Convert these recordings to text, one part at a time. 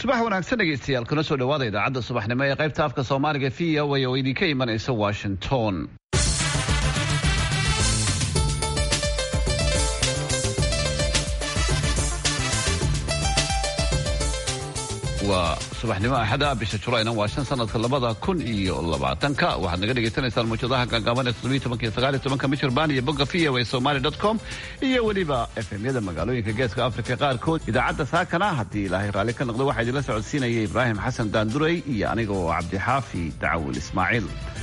subax wanaagsan dhegeystayaal kuna soo dhawaada idaacadda subaxnimo ee qaybta afka soomaaliga v o a oo idinka imanaysa washington waa subaxnimo axada bisha julayna waa shan sanadka labada kun iyo labaatanka waxaad naga dhegaysanaysaan muujadaha gaagaaban ee toddobiyi tobanka iyo sagaal iyo tobanka michirbaan iyo bogga v o a somaly dot com iyo weliba efemyada magaalooyinka geeska afrika qaarkood idaacadda saakana haddii ilaahay raalli ka noqdo waxaa idinla socodsiinaya ibraahim xasan daandurey iyo aniga oo cabdixaafi dacawil ismaaciil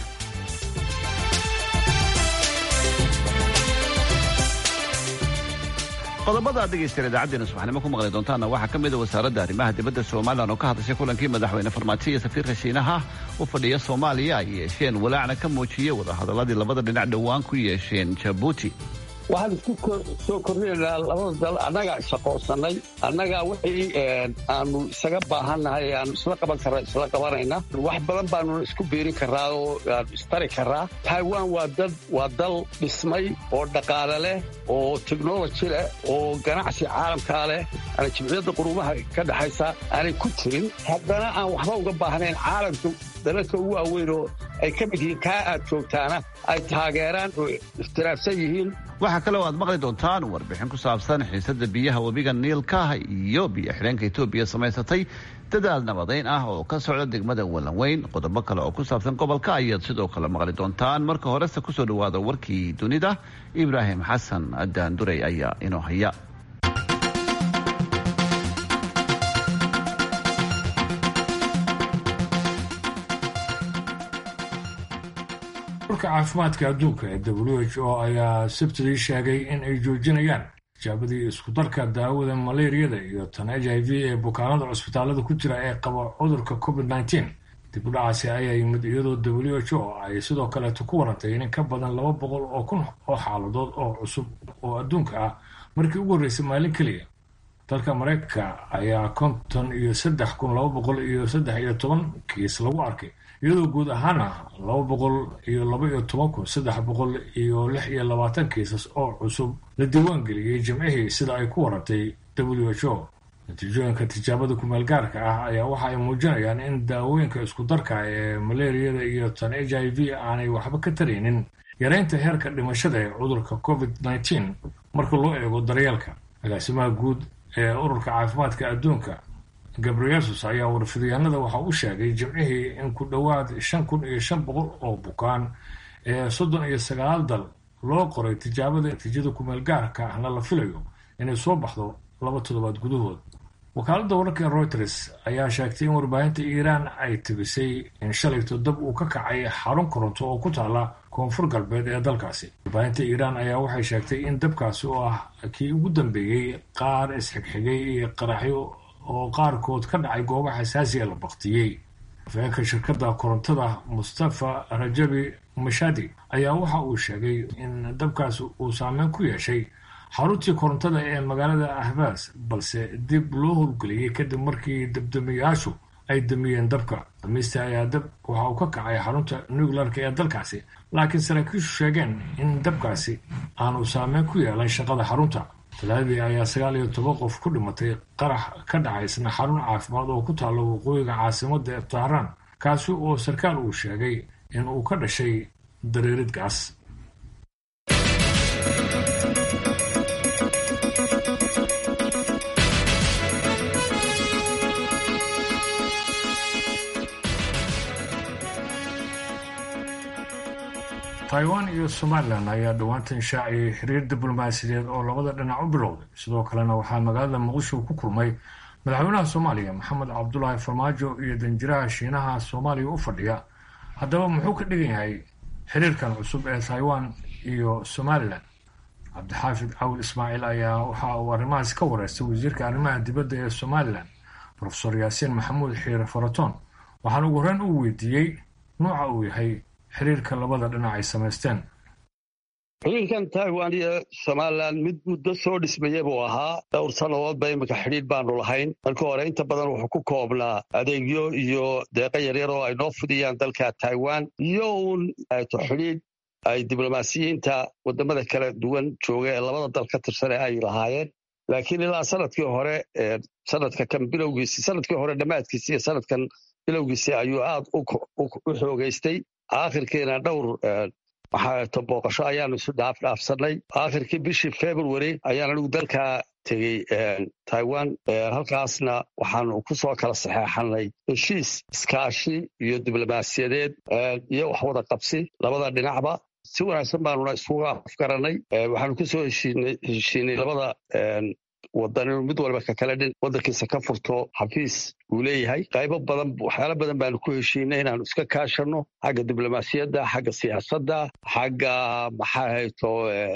qodobada ad dhegaystayaal idaacadeena subaxnimo ku maqli doontaana waxaa ka mida wasaaradda arrimaha dibadda somalilan oo ka hadashay kulankii madaxweyne farmaajo iyo safiirka shiinaha u fadhiya soomaaliya ay yeesheen walaacna ka muujiyey wadahadaladii labada dhinac dhowaan ku yeesheen jabuuti waxaan isku soo kordhinaynaa labada dal annagaa shaqoonsanay annagaa wixii aanu isaga baahannahay aanu isla qaban karra isla qabanayna wax badan baanu isku biirin karraa oo aanu istari karraa taiwan waa dad waa dal dhismay oo dhaqaale leh oo technology leh oo ganacsi caalamkaa leh ana jimciyadda quruumaha ka dhexaysa aanay ku jirin haddana aan waxba uga baahnayn caalamka dalalka ugu waaweyn oo ay ka mid yihiin kaa aad joogtaana ay taageeraan oo iftiraafsan yihiin waxaa kale oo aad maqli doontaan warbixin ku saabsan xiisadda biyaha webiga niilka iyo biyo xidheenka etoobiya samaysatay dadaal nabadayn ah oo ka socda degmada walanweyn qodobo kale oo ku saabsan gobolka ayaad sidoo kale maqli doontaan marka horese kusoo dhawaada warkii dunida ibraahim xasan daandurey ayaa inoo haya urka caafimaadka adduunka ee w h o ayaa sabtidii sheegay in ay joojinayaan tijaabadii iskudarka daawada malaariyada iyo tan h i v ee bukaanada cusbitaalada ku jira ee qaba cudurka covid nteen dib u dhacaasi ayaa yimid iyadoo w h o ay sidoo kaleeto ku warantay in ka badan laba boqol oo kun oo xaaladood oo cusub oo adduunka ah markii ugu horreysay maalin keliya dalka maraykanka ayaa konton iyo saddex kun laba boqol iyo saddex iyo toban kiis lagu arkay iyadoo guud ahaana laba boqol iyo laba iyo toban kun saddex boqol iyo lix iyo labaatan kiisas oo cusub la diiwaan geliyey jimcihii sida ay ku warantay w h o natiijooyinka tijaabada kumeel gaarka ah ayaa waxa ay muujinayaan in daawooyinka isku darka ee malaariyada iyo tan h i v aanay waxba ka taraynin yareynta heerka dhimashada ee cudurka covid nteen marka loo eego daryeelka agaasimaha guud ee ururka caafimaadka adduunka gabrielsus ayaa warfidyaanada waxa u sheegay jimcihii in ku dhowaad shan kun iyo shan boqol oo bukaan ee soddon iyo sagaal dal loo qoray tijaabada natiijada kumeel gaarka ahna la filayo inay soo baxdo laba toddobaad gudahood wakaaladda wararka reuters ayaa sheegtay in warbaahinta iiraan ay tibisay in shalayto dab uu ka kacay xarun koronto oo ku taala koonfur galbeed ee dalkaasi warbaahinta iiraan ayaa waxay sheegtay in dabkaasi oo ah kii ugu dambeeyey qaar isxigxigay iyo qaraxyo oo qaarkood ka dhacay goobo xasaasiya la baktiyey afeenka shirkadda korontada mustafa rajabi mashadi ayaa waxa uu sheegay in dabkaas uu saameyn ku yeeshay xaruntii korontada ee magaalada ahbaas balse dib loo howlgeliyey kadib markii dabdamiyaashu ay damiyeen dabka damiista ayaa dab waxa uu ka kacay xarunta nuclearka ee dalkaasi laakiin saraakiishu sheegeen in dabkaasi aanu saameyn ku yeelan shaqada xarunta talaadii ayaa sagaal iyo toban qof ku dhimatay qarax ka dhacaysna xarun caafimaad oo ku taalla waqooyiga caasimada ee tahraan kaasi oo sarkaal uu sheegay in uu ka dhashay dareerid gaas taiwan iyo somalilan ayaa dhowaantan shaaciyay xiriir diblomaasiyadeed oo labada dhinac u bilowday sidoo kalena waxaa magaalada muqdisho ku kulmay madaxweynaha soomaaliya maxamed cabdulaahi farmaajo iyo danjiraha shiinaha soomaaliya u fadhiya haddaba muxuu ka dhigan yahay xiriirkan cusub ee taiwan iyo somalilan cabdixaafid cawil ismaaciil ayaa waxa uu arrimahaas ka wareystay wasiirka arrimaha dibadda ee somalilan profesor yaasiin maxamuud xiire faraton waxaana ugu horreyn uu weydiiyey nuuca uu yahay xiriirka labada dhinac ay samaysteen xiriirkan taiwan iyo somalilan mid muddo soo dhismaya buu ahaa dhowr sannadoodba imika xidhiir baanu lahayn marka hore inta badan wuxuu ku koobnaa adeegyo iyo deeqo yaryar oo ay noo fidiyaan dalka taiwan iyo uun to xidhiir ay diblomaasiyiinta wadamada kala duwan jooga ee labada dal ka tirsane ay lahaayeen laakiin ilaa sanadkii hore sanadka kan bilowgiisi sanadkii hore dhammaadkiisi iyo sanadkan bilowgiisi ayuu aad u xoogeystay aakhirkiina dhowr maxaato booqasho ayaanu isu dhaafdhaafsanay aakhirkii bishii february ayaan anigu dalkaa tegey taiwan halkaasna waxaanu ku soo kala saxeexanay heshiis iskaashi iyo diblomaasiyadeed iyo wax wada qabsi labada dhinacba si wanaagsan baanuna isuga afgaranay waxaanu ku soo heshiinay labada wadan inuu mid walba kakale dhin wadankiisa ka furto xafiis uu leeyahay qaybo badan waxyaalo badan baanu ku heshiinay inaanu iska kaashano xagga diblomaasiyadda xagga siyaasadda xagga maxaa hayto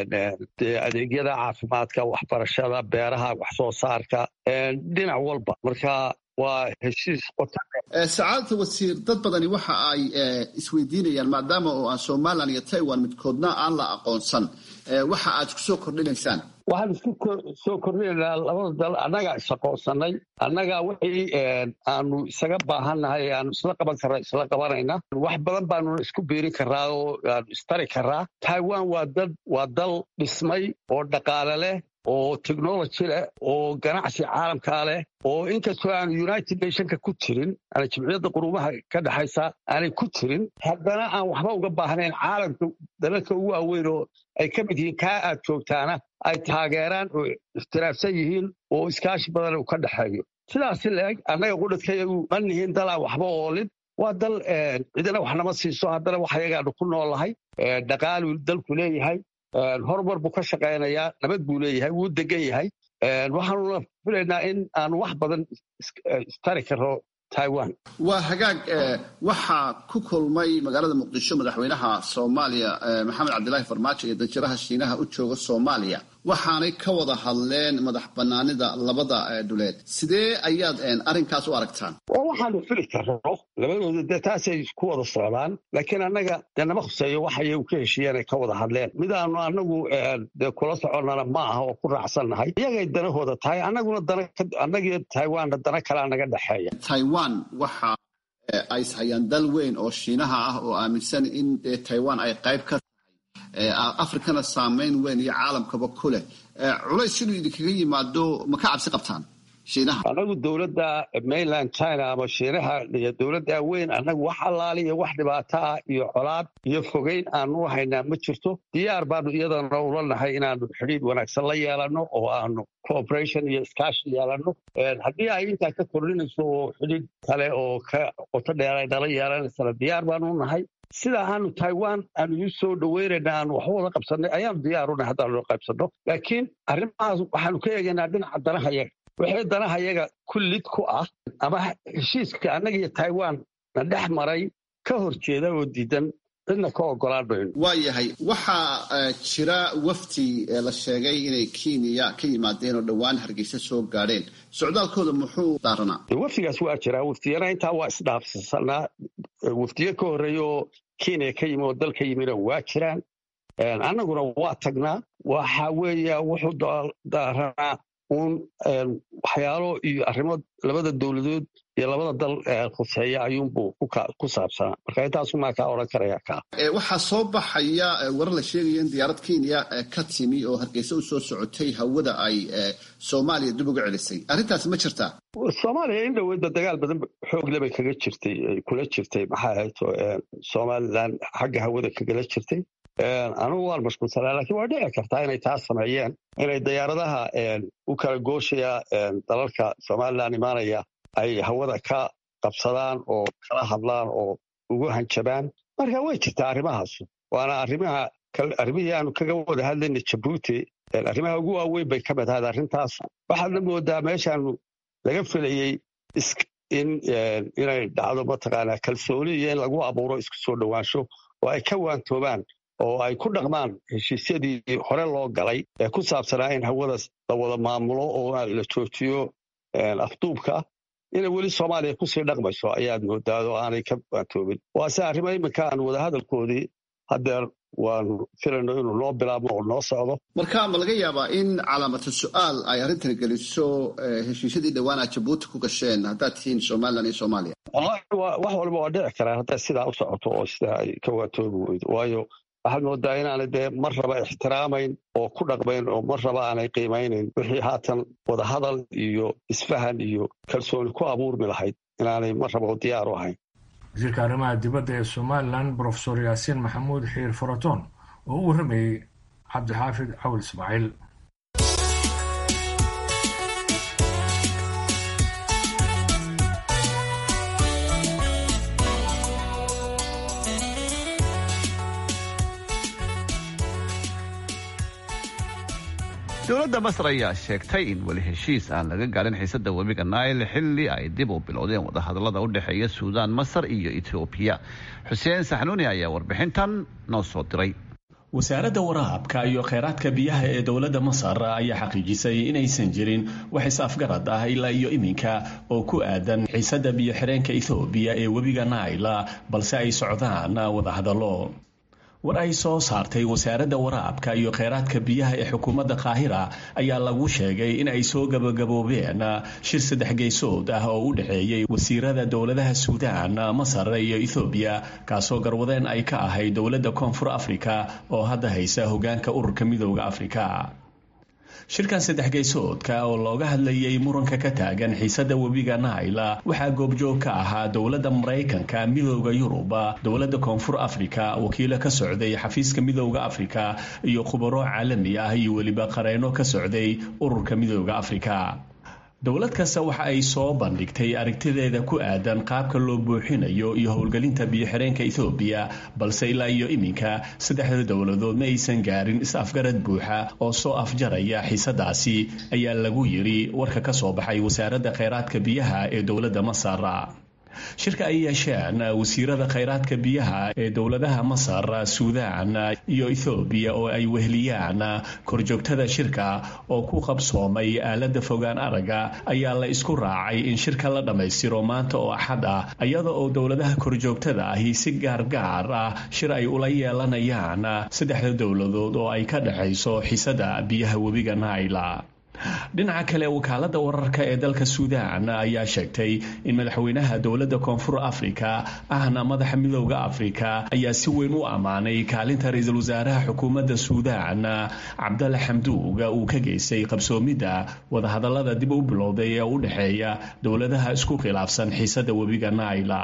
adeegyada caafimaadka waxbarashada beeraha wax soo saarka dhinac walba marka waa heshiis sacaadata wasiir dad badani waxa ay isweydiinayaan maadaama oo aan somalilan iyo taiwan midkoodna aan la aqoonsan waxa aad ku soo kordhinaysaan waxaan isku soo kordhinaynaa labada dal annagaa isaqoonsanay annagaa wixii aanu isaga baahannahay aanu isla qaban karra isla qabanayna wax badan baanu isku biirin karraa oo aanu istari karraa taiwan waa dad waa dal dhismay oo dhaqaale leh oo technology leh oo ganacsi caalamkaa leh oo inkastoo aanu united nationka ku jirin aana jimciyadda quruumaha ka dhexaysa aanay ku jirin haddana aan waxba uga baahnayn caalamka dalalka ugu waaweyn oo ay ka mid yihiin kaa aad joogtaana ay taageeraan oo iftiraafsan yihiin oo iskaashi badan uu ka dhexeeyo sidaasi leeg annaga qudhadkayagu ma nihiin dal aan waxba oolin waa dal cidina wax nama siiso haddana wax ayagaanu ku noolahay dhaqaaluu dalku leeyahay horumar buu ka shaqaynayaa nabad buu leeyahay wuu degan yahay waxaanuna filaynaa in aanu wax badan istari karno taiwan waa hagaag waxaa ku kulmay magaalada muqdisho madaxweynaha soomaaliya maxamed cabdilaahi farmaajo iyo danjiraha shiinaha u jooga soomaaliya waxaanay ka wada hadleen madax banaanida labada dhuleed sidee ayaad arrinkaas u aragtaan waa waxaanu fili karno labadooda dee taasay ku wada socdaan laakiin annaga dee nama khuseeyo wax ayagu ka heshiiyeen ay ka wada hadleen midaanu annagu dee kula soconnana ma aha oo ku raacsannahay iyagay danahooda tahay annaguna danannagii taiwanna dana kalea naga dhexeeya taiwan waxa ay ishayaan dal weyn oo shiinaha ah oo aaminsan in taiwan ay qayb ka afrikana saamayn weyn iyo caalamkaba ku leh culays inuu idinkaga yimaado ma ka cabsi qabtaan shiinaha annagu dowladda mainland china ama shiinaha iyo dowladda weyn annagu wax allaali iyo wax dhibaato ah iyo colaad iyo fogeyn aanu haynaa ma jirto diyaar baanu iyadana ula nahay inaanu xidhiid wanaagsan la yeelanno oo aanu cooperation iyo iskaashi yeelanno haddii ay intaa ka kordhinayso oo xidhiid kale oo ka qoto dheer ay nala yeelanaysana diyaar baanu nahay sida aanu taiwan aanu iu soo dhaweynayna aanu waxba wada qabsannay ayaanu diyaarunay haddaanu qaybsanno laakiin arrimahaas waxaanu ka eegaynaa dhinaca danahayaga wixii danahayaga kullid ku ah ama heshiiska annaga iyo taiwan na dhex maray ka hor jeeda oo diidan cidna ka ogolaan mayno waa yahay waxaa jira wafdi la sheegay inay kenya ka yimaadeen oo dhowaan hargeysa soo gaadheen socdaalkooda muxuu daaranaa wafdigaas waa jiraa waftiyana intaa waa isdhaafsanaa wafdiyo ka horreeya oo kenya ka yimi oo dalka yimina waa jiraan annaguna waa tagnaa waxa weeya wuxuu daaranaa uun waxyaalo iyo arrimo labada dowladood iyo labada dal khuseeya ayuunbuu ku saabsanaa marka intaasumaa kaa odhan karaya kaa waxaa soo baxaya warar la sheegaya in diyaarad kenya ka timi oo hargeysa u soo socotay hawada ay soomaaliya dib uga celisay arrintaas ma jirtaa soomaaliya in dhoweydba dagaal badan xoogle bay kaga jirtay kula jirtay maxaa ahayto somalilan xagga hawada kagala jirtay anugu waan mashquulsanaa lakiin waa dhici kartaa inay taas sameeyeen inay diyaaradaha u kala gooshaya dalalka somalilan imaanaya ay hawada ka qabsadaan oo kala hadlaan oo ugu hanjabaan marka way jirtaa arrimahaas waana arrimaha arrimihii aanu kaga wada hadlayna jabuuti arrimaha ugu waaweyn bay ka mid ahayd arrintaas waxaadna moodaa meeshaanu laga filayey in inay dhacdo mataqaanaa kalsooni iyo in lagu abuuro isku soo dhowaansho oo ay ka waantoobaan oo ay ku dhaqmaan heshiisyadii hore loo galay ee ku saabsanaa in hawadaas la wada maamulo oo la joojiyo afduubka inay weli soomaaliya kusii dhaqmayso ayaad moodaa oo aanay ka waantoobin waase arrimo iminka aan wadahadalkoodii haddeer waanu filayno inuu noo bilaabmo oo noo socdo marka ma laga yaabaa in calaamatu su-aal ay arrintan geliso heshiisyadii dhowaan aad jabuuti ku gasheen haddaad tihiin somalilan iyo soomaaliya wallahi wax walba waa dhici karaa hadday sidaa u socoto oo sidaa ay ka waantoobi weydo waayo waxaad moodaa inaanay dee mar raba ixtiraamayn oo ku dhaqmayn oo mar raba aanay qiimaynayn wixii haatan wadahadal iyo isfahan iyo kalsooni ku abuurmi lahayd inaanay mar raba diyaaru ahayn wasiirka arrimaha dibadda ee somalilan brofesor yaasiin maxamuud xiir faraton oo u warramayey cabdixaafid cawil ismaaciil dowladda masar ayaa sheegtay in weli heshiis aan laga gaarin xiisada webiga nail xilli ay dib u bilowdeen wadahadalada u dhexeeya suudaan masar iyo etoobiya xuseen saxnuuni ayaa warbixintan noo soo diray wasaaradda waraabka iyo kheyraadka biyaha ee dowladda masar ayaa xaqiijisay inaysan jirin wax is-afgarad ah ilaa iyo iminka oo ku aadan xiisada biyo xireenka ethoobiya ee webiga naila balse ay socdaan wadahadallo war ay soo saartay wasaaradda waraabka iyo kheyraadka biyaha ee xukuumadda qaahira ayaa lagu sheegay in ay soo gabagaboobeen shir saddex geysood ah oo u dhexeeyey wasiirada dowladaha suudaan masar iyo ethoobiya kaasoo garwadeen ay ka ahayd dowladda koonfur afrika oo hadda haysa hogaanka ururka midooda afrika shirkan saddex geysoodka oo looga hadlayay muranka ka taagan xiisada webiga naila waxaa goobjoog ka ahaa dowladda maraykanka midooda yuruba dowladda koonfur afrika wakiilo ka socday xafiiska midooda afrika iyo khubaro caalami ah iyo weliba qareeno ka socday ururka midooda afrika dowlad kasta waxa ay soo bandhigtay aragtideeda ku aadan qaabka loo buuxinayo iyo howlgelinta biyo-xireenka ethoobiya balse ilaa iyo iminka saddexda dowladood ma aysan gaarin is-afgarad buuxa oo soo afjaraya xiisadaasi ayaa lagu yidhi warka ka soo baxay wasaaradda kheyraadka biyaha ee dowladda masar shirka ay yeesheen wasiirada kheyraadka biyaha ee dowladaha masar suudaan iyo ethoobiya oo ay weheliyaan korjoogtada shirka oo ku qabsoomay aalada fogaan araga ayaa la isku raacay in shirka la dhammaystiro maanta oo axad ah iyada oo dowladaha korjoogtada ahi si gaargaar ah shir ay ula yeelanayaan saddexda dowladood oo ay ka dhexayso xisada biyaha webiga naila dhinaca kale wakaalada wararka ee dalka suudaan ayaa sheegtay in madaxweynaha dowladda koonfur afrika ahna madaxa midooda afrika ayaa si weyn u ammaanay kaalinta ra-iisul wasaaraha xukuumadda suudaan cabdalla xamduuga uu ka geystay qabsoomidda wadahadalada dib u bilowday ee u dhexeeya dowladaha isku khilaafsan xiisada webiga naila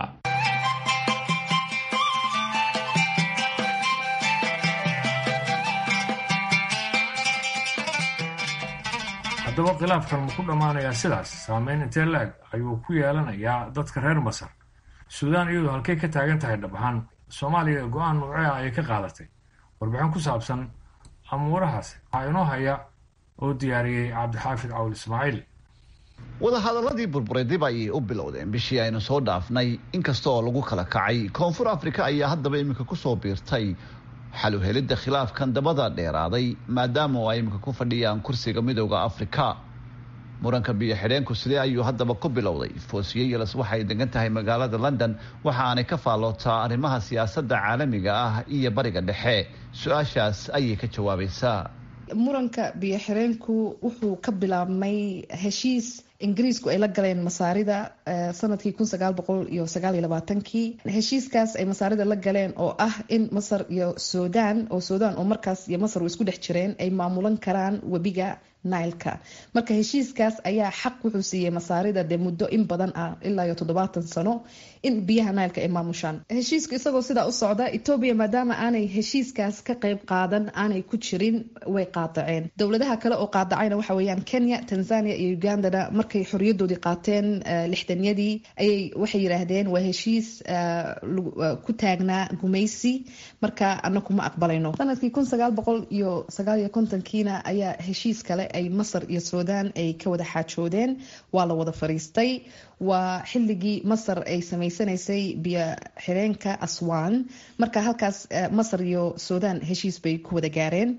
haddaba khilaafkan ma ku dhammaanayaa sidaas saameyn intee la-eg ayuu ku yeelanayaa dadka reer masar suudaan iyadu halkay ka taagan tahay dhab ahaan soomaaliya go-aan noocee ah ayay ka qaadatay warbixin ku saabsan amuurahaas waxaa inoo haya oo diyaariyey cabdixaafid cawl ismaaciil wadahadaladii burburay dib ayay u bilowdeen bishii aynu soo dhaafnay inkasta oo lagu kala kacay koonfur afrika ayaa haddaba iminka kusoo biirtay xal u helidda khilaafkan dabada dheeraaday maadaama oo ay iminka ku fadhiyaan kursiga midooda afrika muranka biyo xidheenku sidee ayuu haddaba ku bilowday foosiye yeles waxay degan tahay magaalada london waxa aanay ka faallootaa arrimaha siyaasadda caalamiga ah iyo bariga dhexe su-aashaas ayay ka jawaabaysaa muranka biyo xireenku wuxuu ka bilaabmay heshiis ingiriisku ay la galeen masaarida sanadkii kun sagaal boqol iyo sagaal iyo labaatankii heshiiskaas ay masaarida la galeen oo ah in masar iyo suudaan oo suudaan oo markaas iyo masar u isku dhex jireen ay maamulan karaan webiga nileka marka heshiiskaas ayaa xaq wuxuu siiyey masaarida dee muddo in badan ah ilaa iyo toddobaatan sano in biyaha nileka ay maamushaan heshiiska isagoo sidaa u socda etoobiya maadaama aanay heshiiskaas ka qeyb qaadan aanay ku jirin way qaadaceen dowladaha kale oo qaadacayna waxa weeyaan kenya tanzania iyo ugandana markay xoriyadoodii qaateen lixdanyadii ayay waxay yidhaahdeen waa heshiis ku taagnaa gumaysi marka anaku ma aqbalayno sanadkii kun sagaal boqol iyo sagaal iyo kontonkiina ayaa heshiis kale ay masar iyo suudaan ay ka wada xaajoodeen waa la wada fariistay waa xilligii masar ay sameysanaysay biyo xireenka aswan marka halkaas masar iyo suudaan heshiis bay ku wada gaareen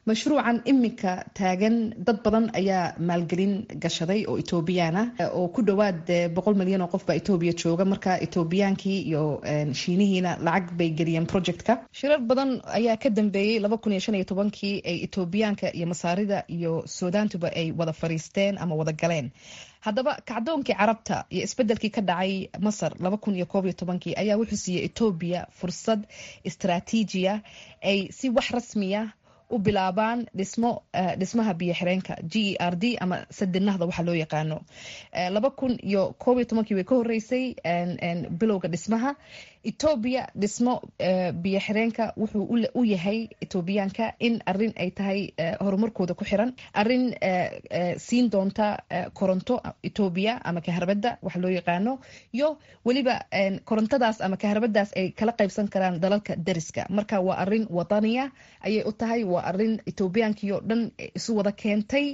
mashruucan iminka taagan dad badan ayaa maalgelin gashaday oo etoobiyaan ah oo ku dhowaad boqol milyan oo qof baa etoobiya jooga marka etoobiyaankii iyo shiinihiina lacag bay geliyeen projectka shirar badan ayaa ka dambeeyey laba kun iyo shan iyo tobankii ay etoobiyaanka iyo masaarida iyo suudaantuba ay wada fariisteen ama wada galeen haddaba kacdoonkii carabta iyo isbedelkii ka dhacay masar laba kun iyo koob iyo tobankii ayaa wuxuu siiyey etoobiya fursad istraatiijiya ay si wax rasmiya u bilaabaan dhismo dhismaha biyo xireenka g e r d ama sadinahda waxa loo yaqaano laba kun iyo koob iyo tobankii way ka horeysay bilowga dhismaha etoobiya dhismo biyo xireenka wuxuu u yahay etoobiyaanka in arin ay tahay horumarkooda ku xiran arin siin doonta koronto etoobiya ama kaharbada waxa loo yaqaano iyo weliba korontadaas ama kaharbadaas ay kala qaybsan karaan dalalka dariska marka waa arin wadaniya ayay u tahay waa arin etoobiyaankiio dhan isu wada keentay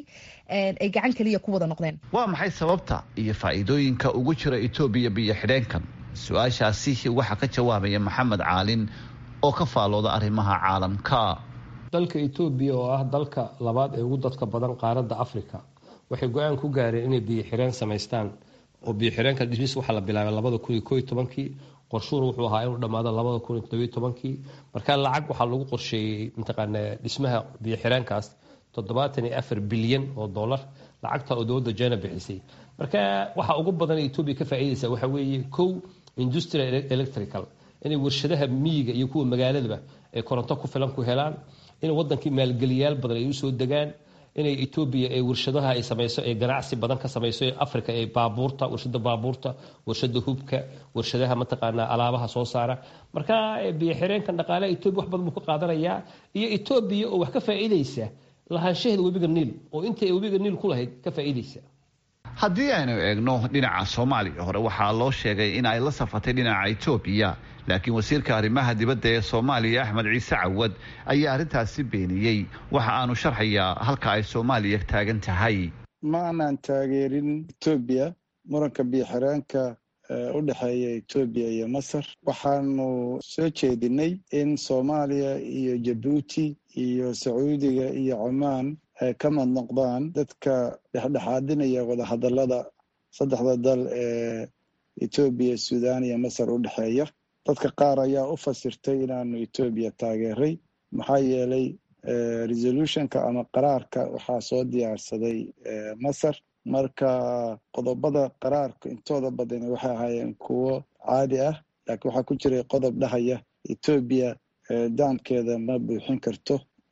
ay gacan keliya ku wada noqdeen waa maxay sababta iyo faa'iidooyinka ugu jira etoobiya biyo xidheenkan su-aashaasi waxaa ka jawaabaya maxamed caalin oo ka faalooda arrimaha caalamka dalka etoobiya oo ah dalka labaad ee ugu dadka badan qaaradda africa waxay go-aan ku gaareen inay biyo xireen samaystaan oo biyo xireenka dhismis waxaa la bilaabay labada kun iyo koo iyo tobankii qorshuhuna wuxuu ahaa inuu dhammaado labada kun iyo todobiyo tobankii marka lacag waxaa lagu qorsheeyey mataqaana dhismaha biyo xireenkaas toddobaatan iyo afar bilyan oo dollar lacagta oo dowladda jena bixisay marka waxa ugu badan etoobiya ka faa'iidaysa waxa weeye kow industrial electrical inay warshadaha miyiga iyo kuwa magaaladaba ay koronto ku filan ku helaan in wadankii maalgeliyaal badan ay usoo degaan inay etoobiya ee warshadaha ay samayso ee ganacsi badan ka samayso ee africa ee baabuurta warshada baabuurta warshada hubka warshadaha mataqaanaa alaabaha soo saara marka biyo xireenkan dhaqaalaha etoobiya wax badan buu ka qaadanayaa iyo etoobiya oo wax ka faa'iidaysa lahaanshaheeda webiga niil oo intay webiga niil ku lahayd ka faa'iidaysa haddii aynu eegno dhinaca soomaaliya hore waxaa loo sheegay in ay la safatay dhinaca etoobiya laakiin wasiirka arrimaha dibadda ee soomaaliya axmed ciise cawad ayaa arrintaasi beeniyey waxa aanu sharxayaa halka ay soomaaliya taagan tahay ma aanaan taageerin etoobiya muranka biyoxireenka u dhexeeya etoobiya iyo masar waxaanu soo jeedinay in soomaaliya iyo jabuuti iyo sacuudiga iyo cumaan ay ka mid noqdaan dadka dhexdhexaadinaya wadahadallada saddexda dal ee etoobiya suudaan iyo masar u dhexeeya dadka qaar ayaa u fasirtay inaanu etoobiya taageeray maxaa yeelay resolutionka ama qaraarka waxaa soo diyaarsaday masar marka qodobada qaraarka intooda badani waxay ahaayeen kuwo caadi ah laakiin waxaa ku jiray qodob dhahaya etoobiya daamkeeda ma buuxin karto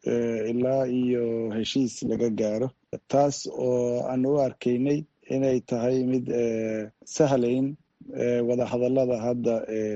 ilaa iyo heshiis laga gaaro taas oo aanu u arkaynay inay tahay mid sahlayn wadahadallada hadda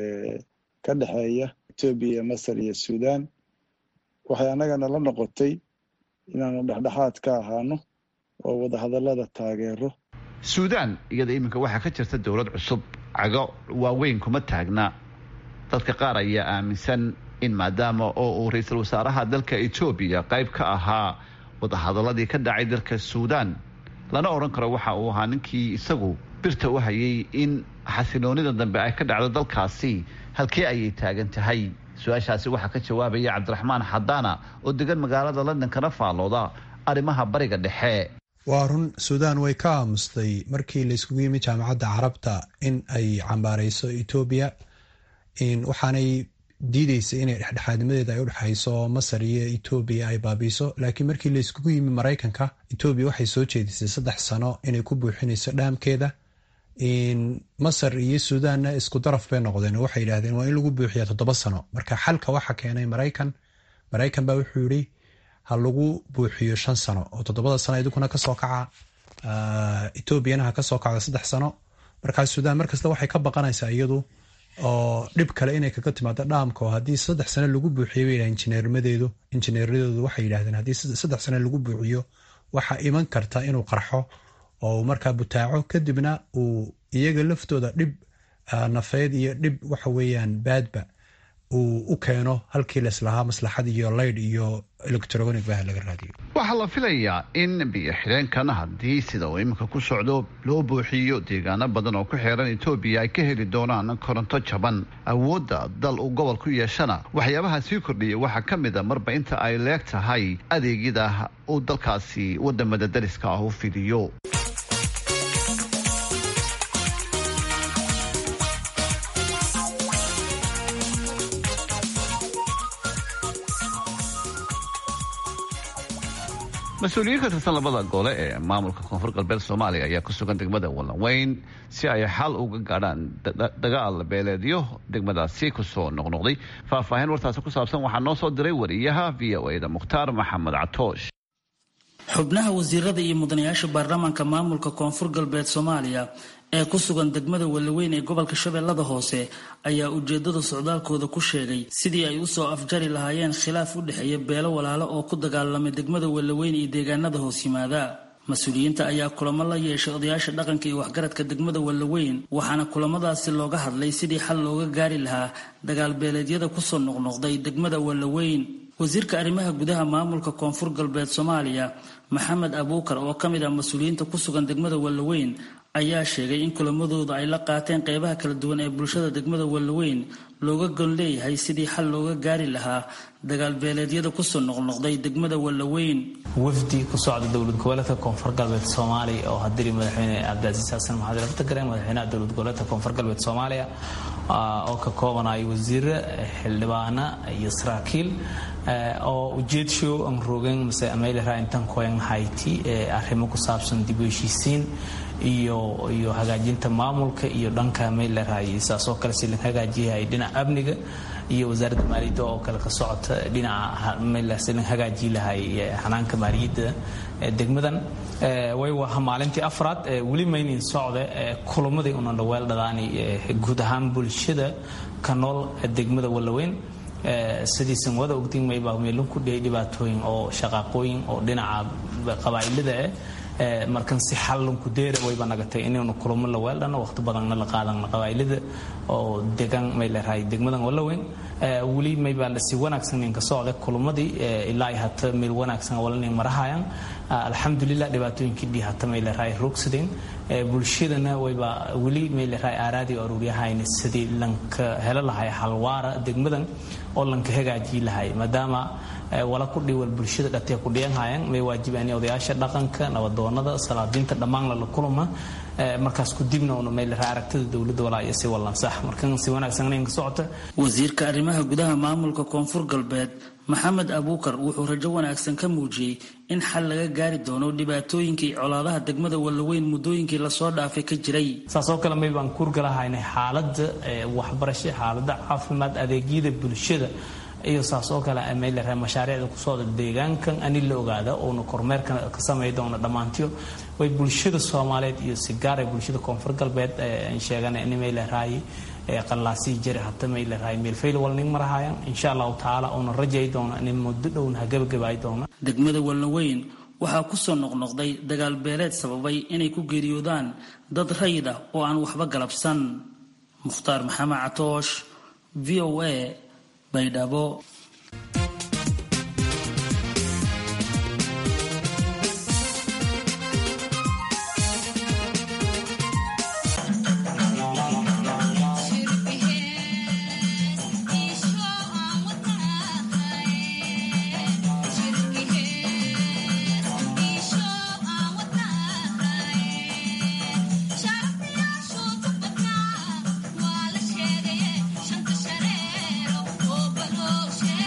ka dhexeeya etoobiya masar iyo suudaan waxay annagana la noqotay inaanu dhexdhexaad ka ahaano oo wadahadallada taageero suudaan iyada iminka waxaa ka jirta dowlad cusub cago waaweyn kuma taagna dadka qaar ayaa aaminsan in maadaama oo uu ra-iisul wasaaraha dalka etoobiya qayb ka ahaa wadahadaladii ka dhacay dalka suudaan lana odhan karo waxa uu ahaa ninkii isagu birta u hayay in xasiloonida dambe ay ka dhacdo dalkaasi halkee ayay taagan tahay su-aashaasi waxaa ka jawaabaya cabdiraxmaan xadaana oo degan magaalada london kana faallooda arrimaha bariga dhexe waa run suudaan way ka aamustay markii layskugu yimi jaamacadda carabta in ay cambaareyso etoobiya waxaanay diideysa inay dhexdhexaadnimadeeda ay udhexayso masar iyo etoobiya ay baabiiso laakiin markii layskugu yimi maraykanka etoobiya waxay soo jeedisay saddex sano inay ku buuxinayso dhaamkeeda masar iyo suudaanna isku daraf bay noqdeen oo waxay yidhahdeen waa in lagu buuxiyaa toddoba sano marka xalka waxa keenay maraykan maraykan baa wuxuu yidhi ha lagu buuxiyo shan sano oo toddobada sano idinkuna kasoo kaca etoobiyana ha kasoo kacdo saddex sano markaa suudaan markasta waxay ka baqanaysaa iyadu oo dhib kale inay kaga timaado dhaamka oo haddii saddex sano lagu buuxiyo bay yidhaha injineermadeedu injineeradoodu waxay yidhahdeen haddii saddex sano lagu buuxiyo waxaa iman karta inuu qarxo oo markaa butaaco kadibna uu iyaga laftooda dhib nafeed iyo dhib waxa weeyaan baadba uu u keeno halkii laislahaa maslaxad iyo laydh iyo electronic bah laga raadiyo waxaa la filayaa in biyo xidheenkan haddii sida uu iminka ku socdo loo buuxiyo deegaano badan oo ku xeeran etoobiya ay ka heli doonaan koronto jaban awoodda dal uu gobol ku yeeshana waxyaabaha sii kordhiya waxaa ka mid a marba inta ay leeg tahay adeegyada uu dalkaasi wadamada dariska ah u fidiyo mas-uuliyiin ka tirsan labada gole ee maamulka koonfur galbeed soomaaliya ayaa ku sugan degmada wallanweyn si ay xal uga gaadhaan dagaal beeleedyo degmadaasi kusoo noqnoqday faahfaahin wartaasi ku saabsan waxaa noo soo diray wariyaha v o eda mukhtaar maxamed catoosh xubnaha wasiirada iyo mudanayaasha baarlamaanka maamulka koonfur galbeed soomaaliya ee ku sugan degmada walaweyn ee gobolka shabeellada hoose ayaa ujeedada socdaalkooda ku sheegay sidii ay usoo afjari lahaayeen khilaaf u dhexeeya beelo walaalo oo ku dagaalamay degmada walaweyn iyo deegaanada hoos yimaada mas-uuliyiinta ayaa kulamo la yeeshay odayaasha dhaqanka iyo waxgaradka degmada walaweyn waxaana kulamadaasi looga hadlay sidii xal looga gaari lahaa dagaal beeleedyada kusoo noqnoqday degmada walaweyn wasiirka arrimaha gudaha maamulka koonfur galbeed soomaaliya maxamed abuukar oo ka mid ah mas-uuliyiinta ku sugan degmada walaweyn ayaa sheegay in kulamadooda ay la qaateen qeybaha kala duwan ee bulshada degmada walaweyn looga gon leeyahay sidii xal looga gaari lahaa dagaal beeleedyada kusoo noqnoqday degmada walaweyn wafdi ku socda dowlad goboleedka koonfur galbeed soomaaliya oo hadiri madaxweyne cabdicaziis xasan maxamed laftagareen madaxweynaha dowlad goboleedka koonfur galbeed soomaaliya oo ka koobanaya wasiire xildhibaana iyo saraakiil oo ujeedshow aan roogeen mase ameylera intan koyan hayti arrimo ku saabsan dib u heshiisiin iyo iyo hagaajinta maamulka iyo dhanka meylerahay saasoo kale si la hagaajiyahay dhinaca amniga iyo wasaaradda maaliyadda oo kale ka socota dhinaca meyler si la hagaajiyi lahay xanaanka maaliyadda degmadan way waha maalintii afraad weli maynin socde kulamadii una dhaweel dhadaani guud ahaan bulshada ka nool degmada walaweyn sidiisan wada ogdinmaybaa meelun ku dhiyay dhibaatooyin oo shaqaaqooyin oo dhinaca qabaa'ilada eh markan si xallanku deera wayba nagatay inaynu kulamo la weeldhano waqti badanna la qaadan qabaa'ilada oo degan may leerahay degmadan walaweyn weli maybaa si wanaagsan ninka socda kulamadii ilaa hata meel wanaagsan walanin marahayaan alxamdulilah dhibaatooyinkii dhii hata may leerahay roogsadeen bulshadana wayba weli may leerahay aaraadii aruuryahayna sidii lanka helo lahay halwaara degmadan oo lanka hagaajii lahay maadaama wala ku dhiwal bulshada dhatee ku dhiyanhayan may waajibaan odayaasha dhaqanka nabadoonada salaadiinta dhammaan lala kulama markaas ku dibna una may leerahay aragtida dowladda walaa iyo si wallansax markan si wanaagsan ninka socota wasiirka arrimaha gudaha maamulka koonfur galbeed maxamed abuukar wuxuu rajo wanaagsan ka muujiyey in xal laga gaari doono dhibaatooyinkii colaadaha degmada walaweyn muddooyinkii lasoo dhaafay ka jiray saasoo kale may baan kuurgalahaynay xaaladda waxbarasho xaaladda caafimaad adeegyada bulshada iyo saas oo kale may leerahay mashaariicda ku socda deegaankan ani la ogaada oona kormeerka ka samey doona dhammaantiyo way bulshada soomaaliyeed iyo si gaar ay bulshada koonfur galbeed aan sheegana in may leerahay qallaasii jari hata may leerahay meelfayl walning marahayaan insha allahu tacaala oona rajay doona in muddo dhowna ha gabagabaay doona degmada walaweyn waxaa kusoo noqnoqday dagaal beeleed sababay inay ku geeriyoodaan dad rayid ah oo aan waxba galabsan mukhtaar maxamed catoosh v o a baydhabo Shanta shareero oo baloo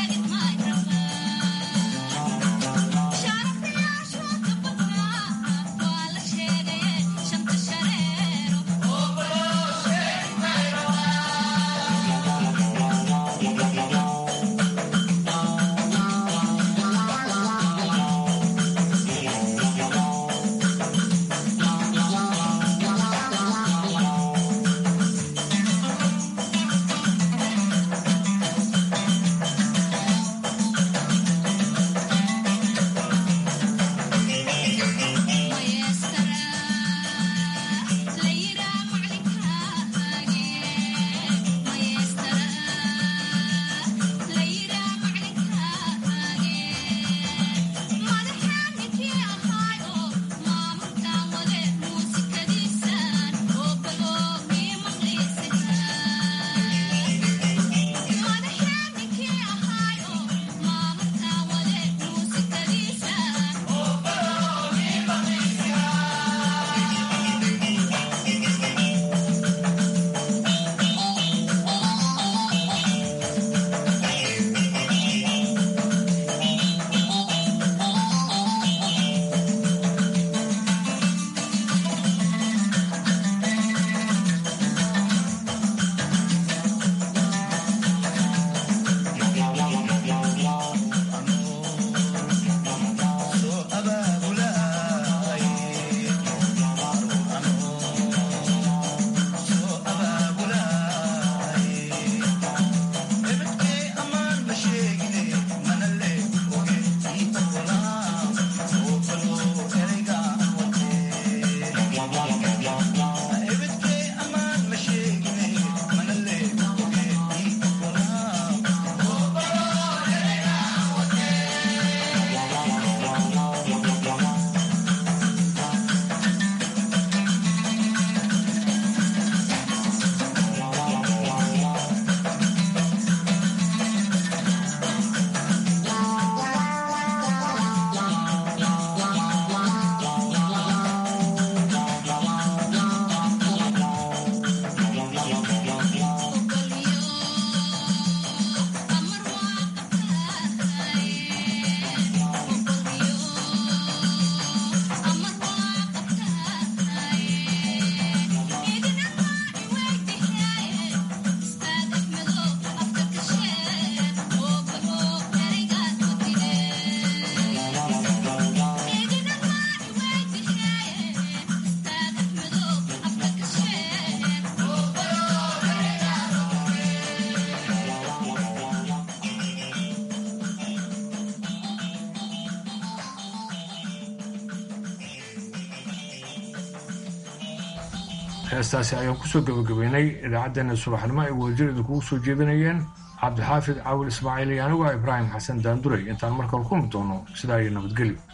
heestaasi ayaan kusoo gabagabaynay idaacaddeenna subaxnimo ay wadajir idinkugu soo jeedinayeen cabdixaafid caawil ismaaciil iyo anigu ah ibraahim xasan daanduray intaan markale kulmi doono sidaa iyo nabadgelyo